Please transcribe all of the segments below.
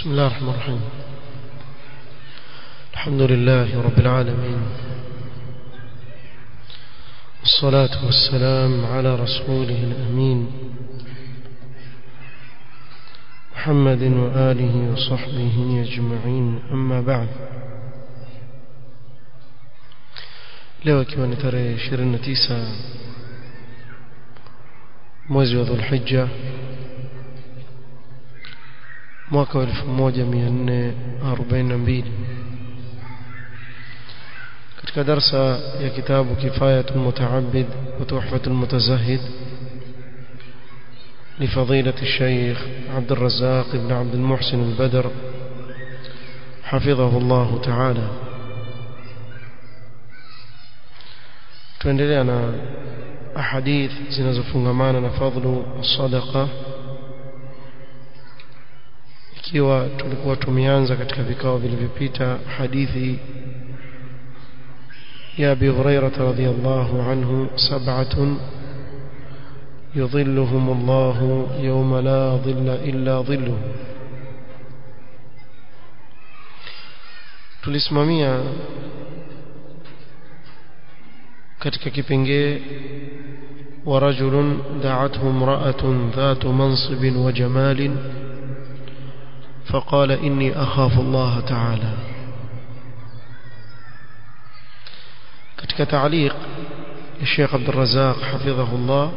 بسم الله الرحمن الرحيم الحمد لله رب العالمين والصلاة والسلام على رسوله الأمين محمد وآله وصحبه أجمعين أما بعد leo ikiwa ni tarehe 29 mwezi wa dhulhijja mwaka wa 1442 katika darsa ya kitabu kifayatul mutaabid wa tuhfatul mutazahid لفضيلة الشيخ عبد الرزاق بن عبد المحسن البدر حفظه الله تعالى tuendelea na ahadith zinazofungamana na fadhlu sadaqa ikiwa tulikuwa tumeanza katika vikao vilivyopita hadithi ya Abi Hurairah radhiyallahu anhu sab'atun يظلهم الله يوم لا ظل إلا ظله tulisimamia katika kipengee ورجل دعته امرأة ذات منصب وجمال فقال إني أخاف الله تعالى katika تعليق الشيخ عبد الرزاق حفظه الله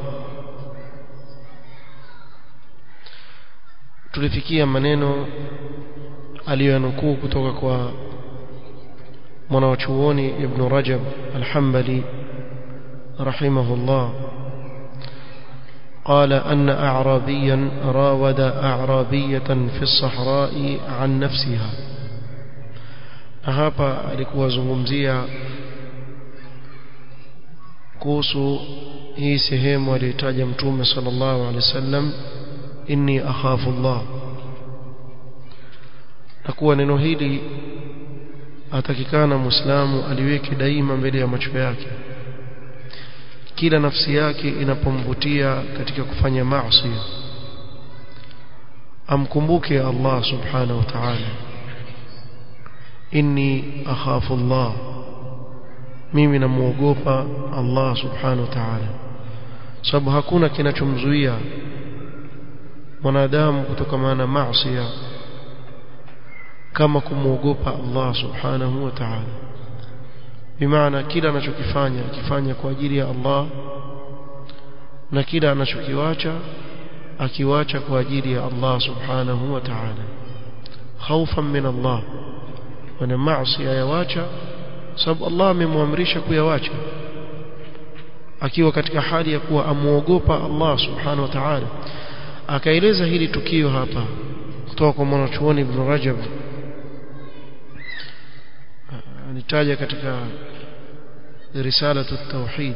tulifikia maneno aliyoyanukuu kutoka kwa mwanachuoni ibn Rajab al-Hanbali rahimahullah قال أن أعرابيا راود أعرابية في الصحراء عن نفسها hapa alikuwa zungumzia kuhusu hii sehemu aliyotaja mtume sallallahu alaihi wasallam inni akhafu Allah na kuwa neno hili atakikana muislamu aliweke daima mbele ya macho yake kila nafsi yake inapomvutia katika kufanya maasi amkumbuke Allah subhanahu wa ta'ala inni akhafu Allah mimi namuogopa Allah subhanahu wa ta'ala sababu hakuna kinachomzuia mwanadamu kutokana na maasi kama kumuogopa Allah subhanahu wa ta'ala bimaana kila anachokifanya akifanya kwa ajili ya Allah na kila anachokiwacha akiwacha kwa ajili ya Allah subhanahu wa ta'ala khaufan min Allah wana maasi ayawacha sababu Allah amemwamrisha kuyawacha akiwa katika hali ya kuwa amuogopa Allah subhanahu wa ta'ala akaeleza hili tukio hapa kutoka kwa mwanachuoni Ibn Rajab anitaja katika رسالة التوحيد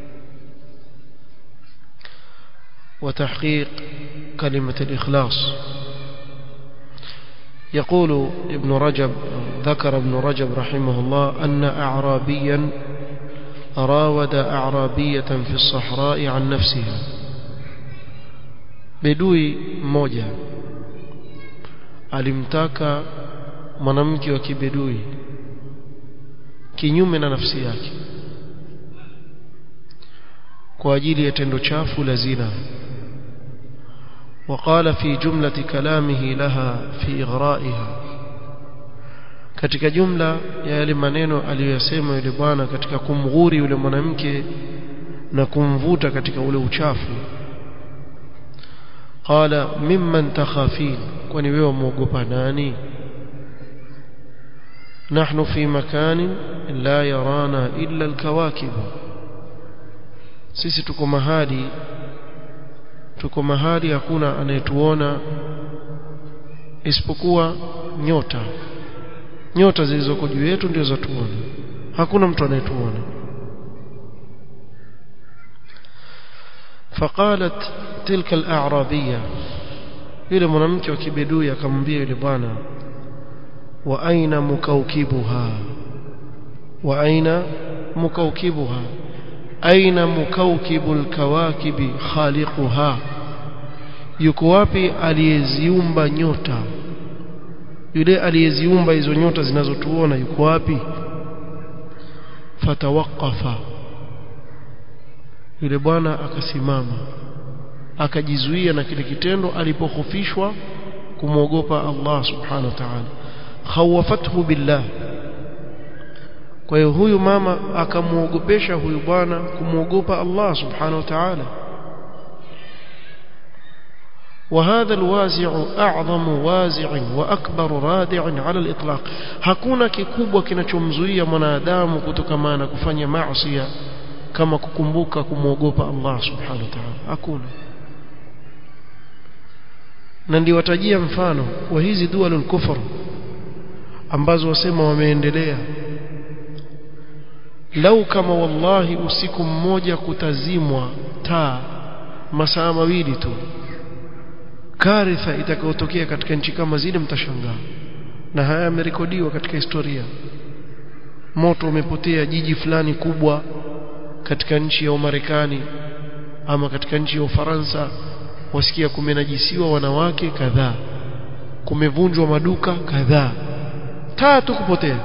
وتحقيق كلمة الإخلاص يقول ابن رجب ذكر ابن رجب رحمه الله أن أعرابيا راود أعرابية في الصحراء عن نفسها بدوي موجة alimtaka mwanamke wa kibedui kinyume na nafsi yake kwa ajili ya tendo chafu la zina وقال في جملة كلامه لها في إغرائها katika jumla ya yale maneno aliyosema yule bwana katika kumghuri yule mwanamke na kumvuta katika ule uchafu qala mimman takhafin kwani wewe muogopa nani nahnu fi makanin la yarana illa alkawakib sisi tuko mahali tuko mahali hakuna anayetuona isipokuwa nyota nyota zilizoko juu yetu ndio zatuona hakuna mtu anayetuona فقالت تلك الأعرابية yule mwanamke wa kibedui akamwambia yule bwana wa aina mukaukibuha wa aina mukaukibuha aina mukaukibul kawakibi khaliquha yuko wapi aliyeziumba nyota yule aliyeziumba hizo nyota zinazotuona yuko wapi fatawaqafa yule bwana akasimama akajizuia na kile kitendo alipokhofishwa kumwogopa Allah subhanahu wa ta'ala khawafathu billah kwa hiyo huyu mama akamuogopesha huyu bwana kumwogopa Allah subhanahu wa ta'ala وهذا الوازع أعظم وازع وأكبر رادع على الإطلاق hakuna kikubwa kinachomzuia mwanadamu kutokamana kufanya maasi kama kukumbuka kumwogopa Allah subhanahu wa ta'ala hakuna na ndio watajia mfano wa hizi dualul kufr ambazo wasema wameendelea lau kama wallahi usiku mmoja kutazimwa taa masaa mawili tu karitha itakayotokea katika nchi kama zile mtashangaa na haya yamerekodiwa katika historia moto umepotea jiji fulani kubwa katika nchi ya Umarekani ama katika nchi ya Ufaransa wasikia kumenajisiwa wanawake kadhaa kumevunjwa maduka kadhaa tatu kupotea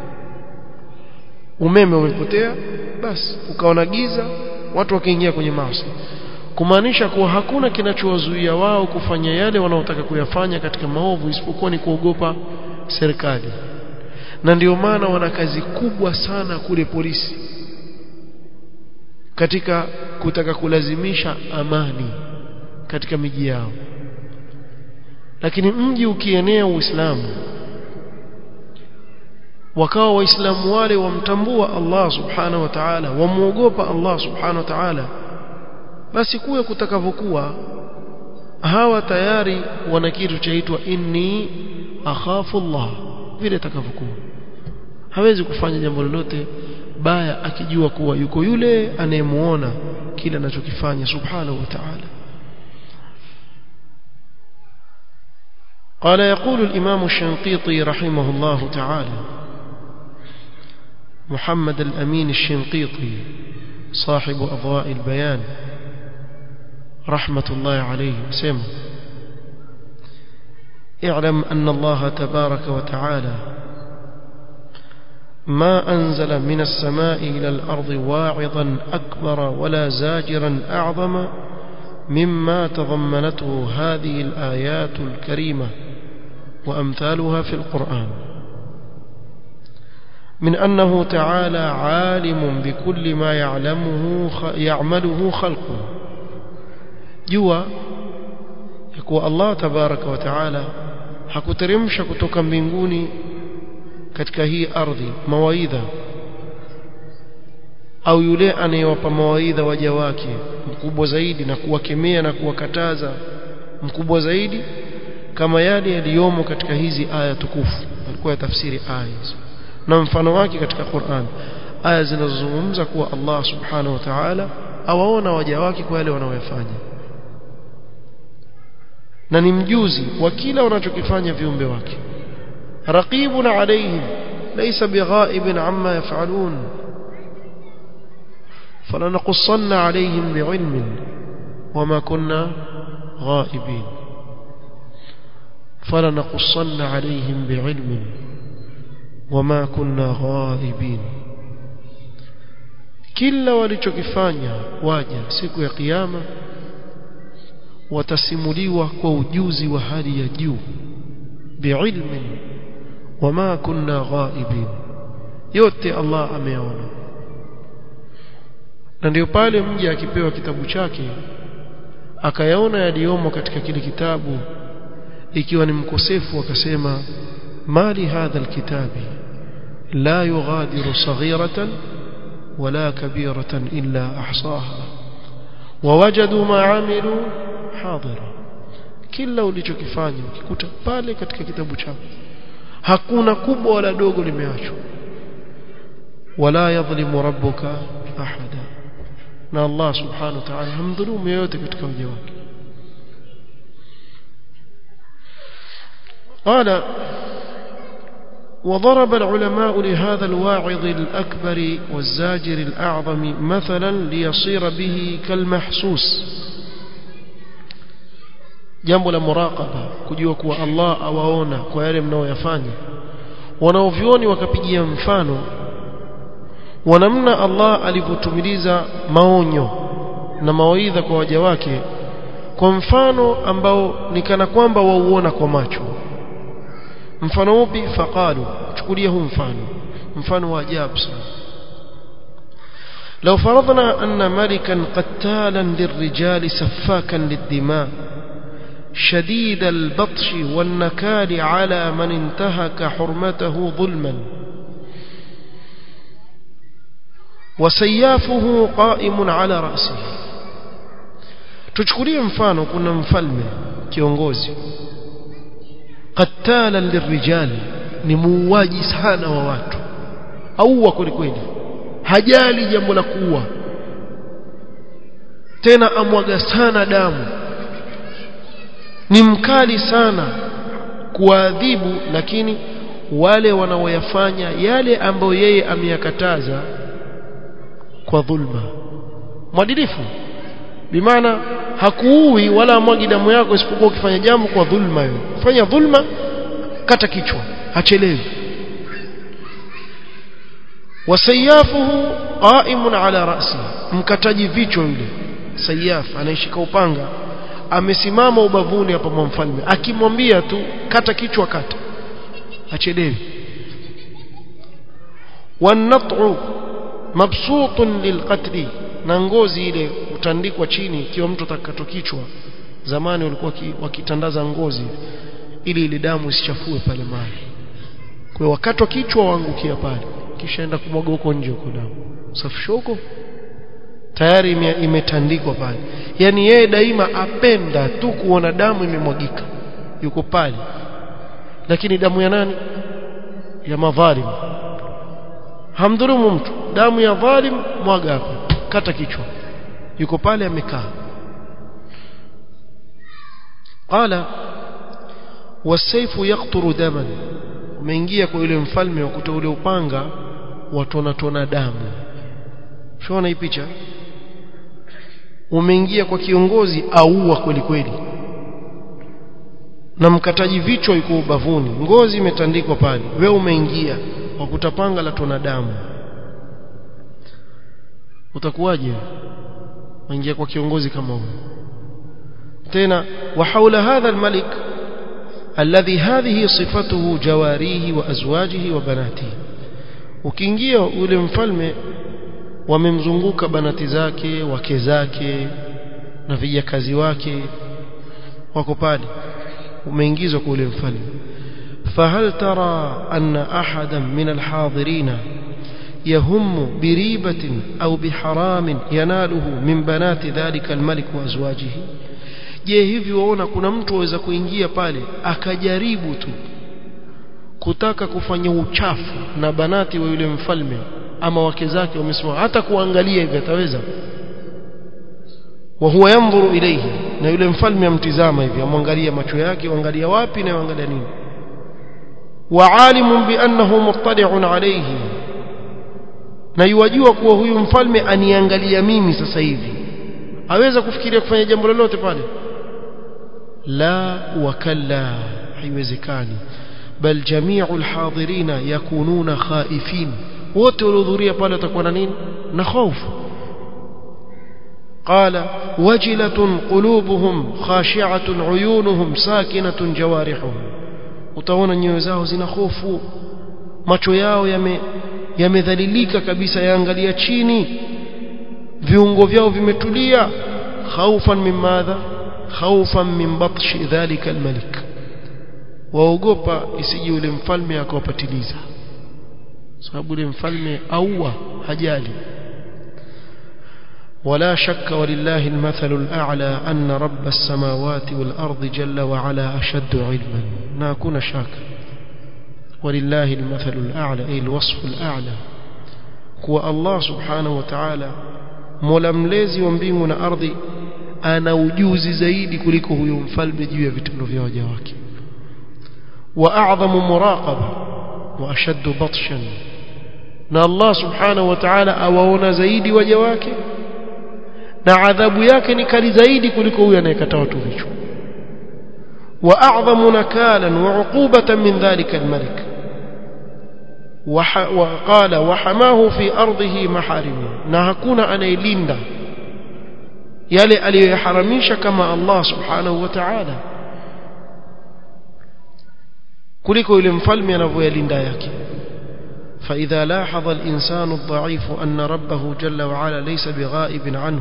umeme umepotea basi ukaona giza watu wakaingia kwenye maasi kumaanisha kuwa hakuna kinachowazuia wao kufanya yale wanaotaka kuyafanya katika maovu isipokuwa ni kuogopa serikali na ndio maana wana kazi kubwa sana kule polisi katika kutaka kulazimisha amani katika miji yao lakini mji ukienea uislamu wakawa waislamu wale wamtambua Allah subhanahu wa ta'ala wamuogopa Allah subhanahu wa ta'ala basi kuwe kutakavyokuwa hawa tayari wana kitu chaitwa inni akhafu Allah vile takavyokuwa hawezi kufanya jambo lolote baya akijua kuwa yuko yule anayemuona kile anachokifanya subhanahu wa ta'ala قال يقول الإمام الشنقيطي رحمه الله تعالى محمد الأمين الشنقيطي صاحب أضواء البيان رحمة الله عليه سم اعلم أن الله تبارك وتعالى ما أنزل من السماء إلى الأرض واعظا أكبر ولا زاجرا أعظم مما تضمنته هذه الآيات الكريمة وأمثالها في القرآن من أنه تعالى عالم بكل ما يعلمه يعمله خلقه جوا يكون الله تبارك وتعالى hakuteremsha kutoka mbinguni katika hii ardhi mawaidha au yule anayewapa mawaidha waja wake mkubwa zaidi na kuwakemea na kuwakataza mkubwa zaidi kama yale yaliyomo katika hizi aya tukufu alikuwa ya tafsiri aya hizo na mfano wake katika Qur'an aya zinazozungumza kuwa Allah subhanahu wa ta'ala awaona waja wake kwa yale wanaoyafanya na ni mjuzi wa kila wanachokifanya viumbe wake raqibun alayhim laysa bighaibin amma yaf'alun فلنقصن عليهم بعلم وما كنا غائبين فلنقصن عليهم بعلم وما كنا غائبين kila walichokifanya waja siku ya kiyama watasimuliwa kwa ujuzi wa hali ya juu biilmin wama kunna ghaibin yote Allah ameona na ndio pale mja akipewa kitabu chake akayaona yaliyomo katika kile kitabu ikiwa ni mkosefu akasema mali hadha alkitabi la yughadiru saghiratan wala kabiratan illa ahsaha wawajadu ma amilu hadira kila ulichokifanya ukikuta pale katika kitabu chako hakuna kubwa wala dogo limeachwa wala yadhlimu rabbuka ahada na Allah subhanahu wa ta'ala hamdhulumu yoyote katika waja wake قال وضرب العلماء لهذا الواعظ الأكبر والزاجر الأعظم مثلا ليصير به كالمحسوس jambo la muraqaba kujua kuwa Allah awaona kwa yale mnaoyafanya wanaovioni wakapigia mfano wanamna Allah alivyotumiliza maonyo na mawaidha kwa waja wake kwa mfano ambao ni kana kwamba wauona kwa macho mfano upi faqalu chukulia huu mfano mfano wa ajabu sana لو فرضنا أن ملكا قتالا للرجال سفاكا للدماء شديد البطش والنكال على من انتهك حرمته ظلما وسيافه قائم على رأسه tuchukulie mfano kuna mfalme kiongozi qatala lirijal ni muuaji sana wa watu auwa kweli kweli hajali jambo la kuua tena amwaga sana damu ni mkali sana kuadhibu lakini wale wanaoyafanya yale ambayo yeye ameyakataza kwa dhulma mwadilifu bimaana hakuui wala amwagi damu yako isipokuwa ukifanya jambo kwa dhulma hiyo fanya dhulma kata kichwa hachelewi wasayafuhu qaimun ala ra'si mkataji vichwa yule sayaf anaishika upanga amesimama ubavuni hapa mwa mfalme akimwambia tu kata kichwa kata achelewi wanat'u mabsutun lilqatli na ngozi ile utandikwa chini ikiwa mtu atakato kichwa zamani walikuwa wakitandaza ngozi ili ile damu isichafue pale mahali kwa wakati wa kichwa waangukia pale kisha enda kumwaga huko nje huko damu safisha huko tayari imetandikwa pale yani yeye daima apenda tu kuona damu imemwagika yuko pale lakini damu ya nani ya madhalim hamdhulumu mtu damu ya dhalim mwaga hapo kata kichwa yuko pale amekaa qala wasaifu yaqturu daman umeingia kwa yule mfalme wakuta ule upanga watona tona damu shona hii picha umeingia kwa kiongozi aua kweli kweli na mkataji vichwa yuko ubavuni ngozi imetandikwa pale wewe umeingia wakuta panga la tona damu utakuwaje waingia kwa kiongozi kama huyo tena wa haula hadha almalik alladhi hadhihi sifatuhu jawarihi wa azwajihi wa banatihi ukiingia yule mfalme wamemzunguka banati zake wake zake na vijakazi wake wako pale umeingizwa kwa yule mfalme فهل ترى أن أحدا من الحاضرين يهم بريبة أو بحرام يناله من بنات ذلك الملك وأزواجه je hivi waona kuna mtu aweza kuingia pale akajaribu tu kutaka kufanya uchafu na banati wa yule mfalme ama wake zake wamesimama hata kuangalia hivi ataweza wa huwa yanzuru ilayhi na yule mfalme amtizama hivi amwangalia macho yake angalia wapi na angalia nini wa alimun bi annahu muttali'un alayhi na yuwajua kuwa huyu mfalme aniangalia mimi sasa hivi aweza kufikiria kufanya jambo lolote pale la wakalla haiwezekani bal jami'u alhadirina yakununa khaifin wote waliohudhuria pale watakuwa na nini na hofu قال وجلة قلوبهم خاشعة عيونهم ساكنة جوارحهم utaona nyoyo zao zina hofu macho yao yame yamedhalilika kabisa yaangalia chini viungo vyao vimetulia khaufan min madha khaufan min batshi dhalika almalik waogopa isije yule mfalme akawapatiliza sababu yule mfalme aua hajali ولا شك ولله المثل الأعلى أن رب السماوات والأرض جل وعلا أشد علما ناكون شاك ولله المثل الأعلى أي الوصف الأعلى هو الله سبحانه وتعالى ململezi wa mbingu na ardhi ana ujuzi zaidi kuliko huyo mfalme juu ya vitendo vya waja wake wa a'dhamu muraqaba wa ashaddu batshan na Allah subhanahu wa ta'ala awaona zaidi waja wake na adhabu yake ni kali zaidi kuliko huyo anayekata watu vichwa واعظم نكالا وعقوبه من ذلك الملك وقال وحماه في ارضه محارمه na hakuna anayelinda yale aliyoyaharamisha kama Allah subhanahu wa ta'ala kuliko yule mfalme anavyoyalinda yake فإذا لاحظ الإنسان الضعيف أن ربه جل وعلا ليس بغائب عنه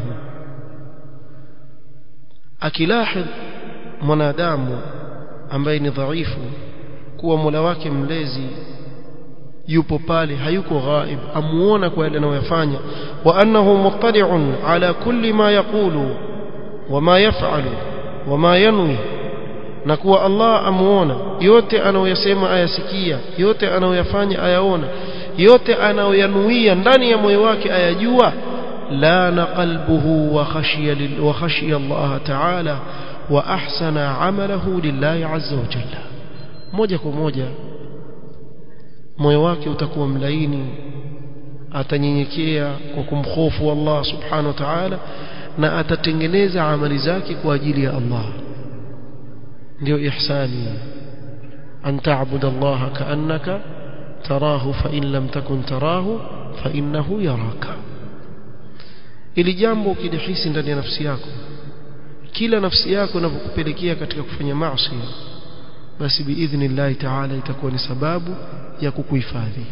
akilahdh mwanadamu ambaye ni dhaifu kuwa Mola wake mlezi yupo pale hayuko ghaib amuona kwa yale anayofanya wa annahu muttali'un ala kulli ma yaqulu wama yaf'alu wama yanwi na kuwa Allah amuona yote anayoyasema ayasikia yote anayoyafanya ayaona yote anayoyanuia ndani ya moyo wake ayajua لان قلبه وخشي, وخشي الله تعالى وأحسن عمله لله عز وجل moja kwa moja moyo wake utakuwa mlaini atanyenyekea kwa kumhofu Allah subhanahu wa ta'ala na atatengeneza amali zake kwa ajili ya Allah ndio ihsani an ta'budu Allah ka'annaka tarahu fa in lam takun tarahu fa innahu yaraka ili jambo ukilihisi ndani ya nafsi yako kila nafsi yako inapokupelekea katika kufanya maasi basi biidhnillah ta'ala itakuwa ni sababu ya kukuhifadhi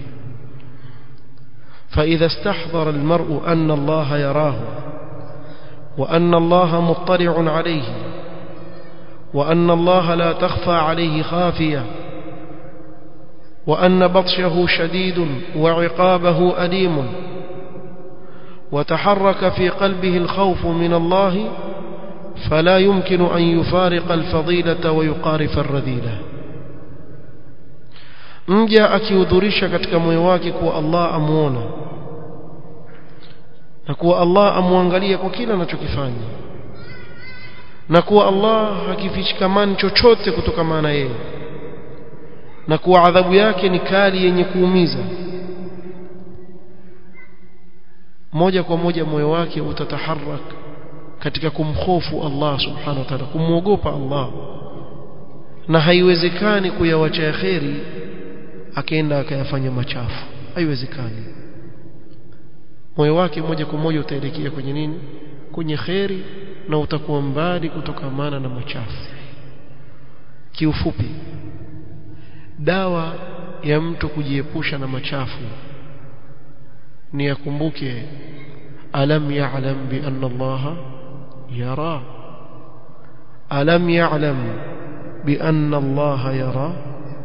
فإذا استحضر المرء أن الله يراه وأن الله مطلع عليه وأن الله لا تخفى عليه خافية وأن بطشه شديد وعقابه أليم وتحرك في قلبه الخوف من الله فلا يمكن أن يفارق الفضيلة ويقارف الرذيلة mja akiudhurisha katika moyo wake kuwa Allah amuona na kuwa Allah amwangalia kwa kila anachokifanya na kuwa Allah hakifichikamani chochote kutokana na yeye na kuwa adhabu yake ni kali yenye kuumiza moja kwa moja moyo wake utataharak katika kumhofu Allah subhanahu wa ta'ala kumwogopa Allah na haiwezekani kuyawacha kheri akaenda akayafanya machafu haiwezekani moyo wake moja kwa moja utaelekea kwenye nini kwenye kheri na utakuwa mbali kutokamana na machafu kiufupi dawa ya mtu kujiepusha na machafu ni yakumbuke alam ya'lam bi anna Allah yara alam ya'lam bi anna Allah yara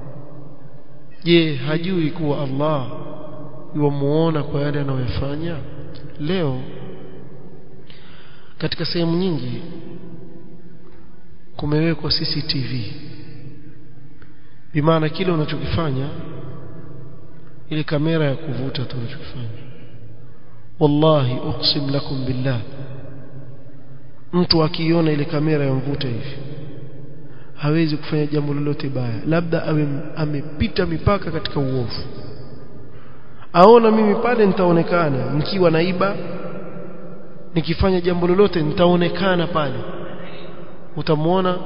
je hajui kuwa Allah yuamuona kwa yale anayofanya leo katika sehemu nyingi kumewekwa CCTV bimaana kile unachokifanya ile kamera ya kuvuta tu unachokifanya wallahi uqsim lakum billah mtu akiona ile kamera ya mvuta hivi hawezi kufanya jambo lolote baya labda awe amepita mipaka katika uovu aona mimi pale nitaonekana nikiwa naiba nikifanya jambo lolote nitaonekana pale utamwona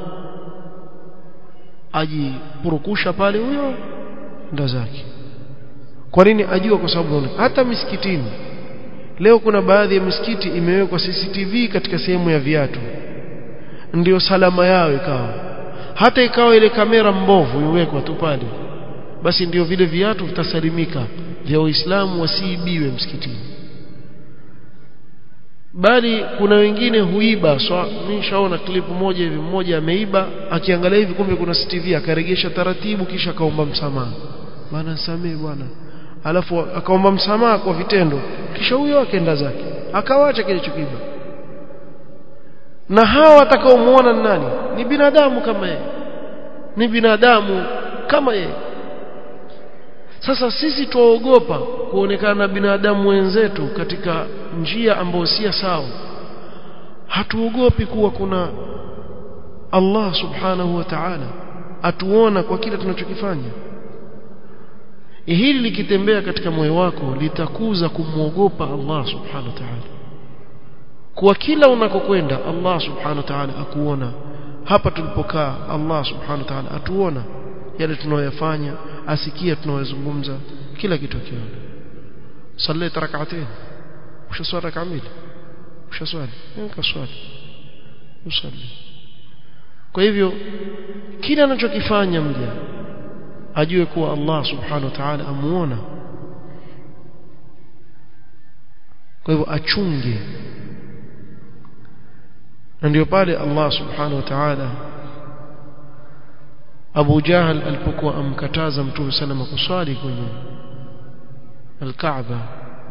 ajipurukusha pale huyo ndo zake kwa nini ajua kwa sababu hata misikitini leo kuna baadhi ya misikiti imewekwa CCTV katika sehemu ya viatu ndio salama yao ikawa hata ikawa ile kamera mbovu iwekwa tu pale basi ndio vile viatu vitasalimika vya Uislamu wasiibiwe msikitini bali kuna wengine huiba so, nishaona klipu moja hivi mmoja ameiba akiangalia hivi kumbe kuna CCTV akaregesha taratibu kisha akaomba msamaha bwana samee bwana alafu akaomba msamaha kwa vitendo kisha huyo akaenda zake akawacha kile chokiba na hawa watakaomuona nani ni binadamu kama yeye ni binadamu kama yeye sasa sisi tuogopa kuonekana na binadamu wenzetu katika njia ambayo si sawa hatuogopi kuwa kuna Allah subhanahu wa ta'ala atuona kwa kile tunachokifanya hili likitembea katika moyo wako litakuza kumwogopa Allah subhanahu wa ta'ala kwa kila unakokwenda Allah subhanahu wa ta'ala akuona hapa tulipokaa Allah subhanahu wa ta'ala atuona yale tunayoyafanya asikia tunayozungumza kila kitu akiona صليت ركعتين وش صار ركعه mbili وش swali nika swali usalli kwa hivyo kila anachokifanya mja ajue kuwa Allah subhanahu wa ta'ala amuona kwa hivyo achunge na ndio pale Allah subhanahu wa ta'ala Abu Jahal alipokuwa amkataza Mtume salama kuswali kwenye Al-Kaaba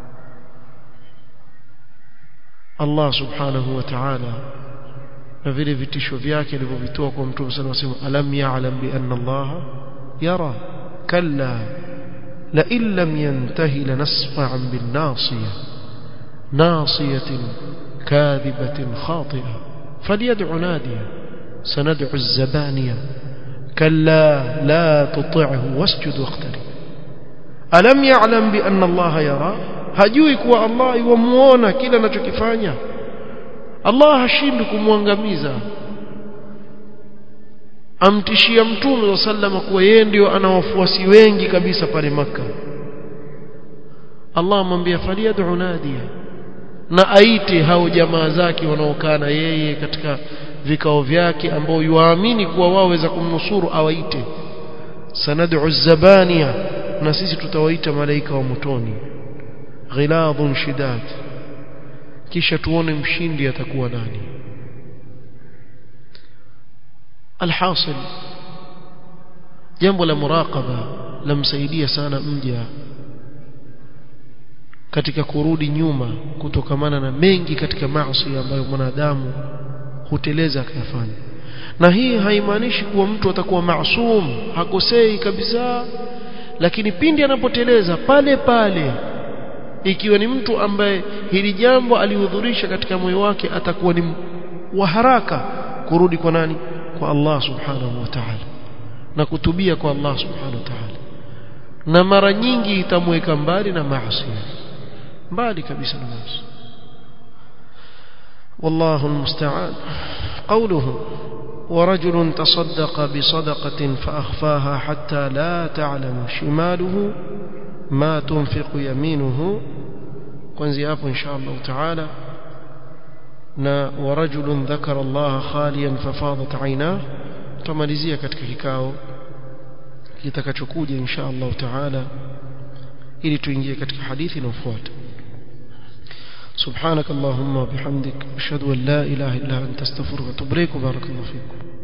Allah subhanahu wa ta'ala na vile vitisho vyake alivyovitoa kwa Mtume sallallahu alayhi wasallam alam ya'lam bi anna Allah yara kalla la in lam yantahi lanasfa'an bin nasiyah ناصية كاذبة خاطئة فليدع نادية سندع الزبانية كلا لا تطعه واسجد واقترب ألم يعلم بأن الله يرى hajui kuwa Allah yuamuona kila anachokifanya Allah hashindi kumwangamiza amtishia mtume wa sallama kuwa yeye ndio ana wafuasi wengi kabisa pale maka Allah amwambia faliyad'u nadiya na aite hao jamaa zake wanaokaa na yeye katika vikao vyake ambao yuamini kuwa wao waweza kumnusuru awaite sanad'u zabania na sisi tutawaita malaika wa motoni ghiladhun shidad kisha tuone mshindi atakuwa nani alhasil jambo la muraqaba lamsaidia sana mja katika kurudi nyuma kutokamana na mengi katika maasi ambayo mwanadamu huteleza akayafanya na hii haimaanishi kuwa mtu atakuwa maasum hakosei kabisa lakini pindi anapoteleza pale pale ikiwa ni mtu ambaye hili jambo alihudhurisha katika moyo wake atakuwa ni wa haraka kurudi kwa nani kwa Allah subhanahu wa ta'ala na kutubia kwa Allah subhanahu wa ta'ala na mara nyingi itamweka mbali na maasi mbali kabisa na maasi والله المستعان قوله ورجل تصدق بصدقة فأخفاها حتى لا تعلم شماله ما تنفق يمينه كنزي أبو إن شاء الله تعالى na ورجل ذكر الله خاليا ففاضت عيناه tumalizia katika kikao kitakachokuja insha Allah taala ili tuingie katika hadithi inayofuata سبحانك اللهم وبحمدك أشهد أن لا إله إلا أنت استغفرك وأتوب إليك وبارك الله فيكم